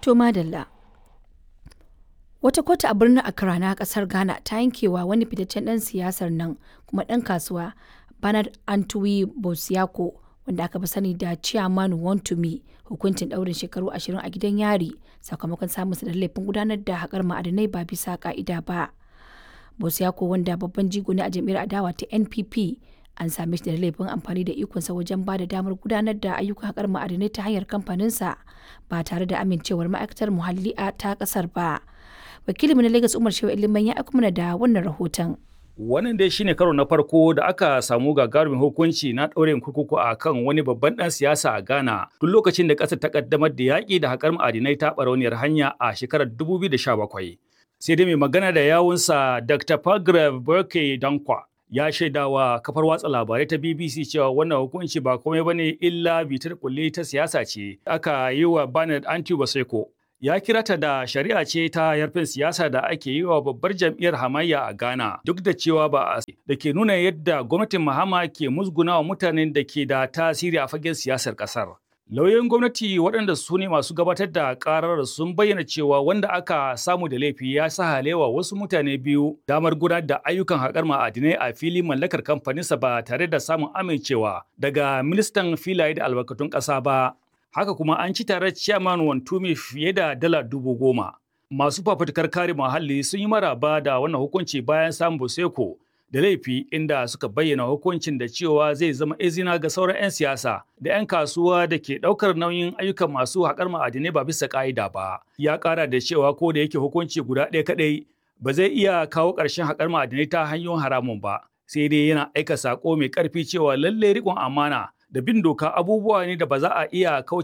To madalla. Wata kotu a birnin Accra na kasar Ghana ta yankewa wani fitaccen ɗan siyasar nan kuma ɗan kasuwa Bernard Antwi Bosiako wanda aka fi sani da Chairman Wontumi hukuncin ɗaurin shekaru 20 a gidan yari sakamakon samun da laifin gudanar da haƙar ma'adinai ba bisa ƙa'ida ba. Bosiako wanda babban jigo ne a jam'iyyar adawa ta NPP an same shi da laifin amfani da ikonsa wajen ba da damar gudanar da ayyukan haƙar ma'adinai ta hanyar kamfaninsa ba tare da amincewar ma'aikatar muhalli a ta ƙasar ba. Wakilinmu na Lagos Umar Shehu Iliman ya aiko mana da wannan rahoton. Wannan dai shine karo na farko da aka samu gagarumin hukunci na ɗaurin kurkuku a kan wani babban ɗan siyasa a Ghana tun lokacin da ƙasar ta ƙaddamar da yaƙi da haƙar ma'adinai ta ɓarauniyar hanya a shekarar 2017. Sai dai mai magana da yawunsa Dr. Pagrav Burke Dankwa ya shaidawa kafar watsa labarai ta BBC cewa wannan hukunci ba komai bane illa bitar kulle ta siyasa ce aka yi wa Bernard Anti Baseko ya kira ta da shari'a ce ta yarfin siyasa da ake yi wa babbar jam'iyyar hamayya a Ghana duk da cewa ba a da ke nuna yadda gwamnatin Mahama ke musguna wa mutanen da ke da tasiri a fagen siyasar kasar. Lauyoyin gwamnati waɗanda su ne masu gabatar da ƙarar sun bayyana cewa wanda aka samu da laifi ya sa halewa wasu mutane biyu damar gudanar da ayyukan haƙar ma'adinai a fili mallakar kamfaninsa ba tare da samun amincewa daga ministan filaye da albarkatun ƙasa ba. haka kuma an ci tare chairman wantumi fiye da dala dubu goma. Masu fafutukar kare muhalli sun yi maraba da wannan hukunci bayan samun Boseko da laifi inda suka bayyana hukuncin da cewa zai zama izina ga sauran 'yan siyasa da 'yan kasuwa da ke ɗaukar nauyin ayyukan masu haƙar ma'adinai ba bisa ƙa'ida ba. Ya ƙara da cewa ko da yake hukunci guda ɗaya kaɗai ba zai iya kawo ƙarshen haƙar ma'adinai ta hanyoyin haramun ba. Sai dai yana aika saƙo mai ƙarfi cewa lallai riƙon amana da bin doka abubuwa ne da ba za a iya kauce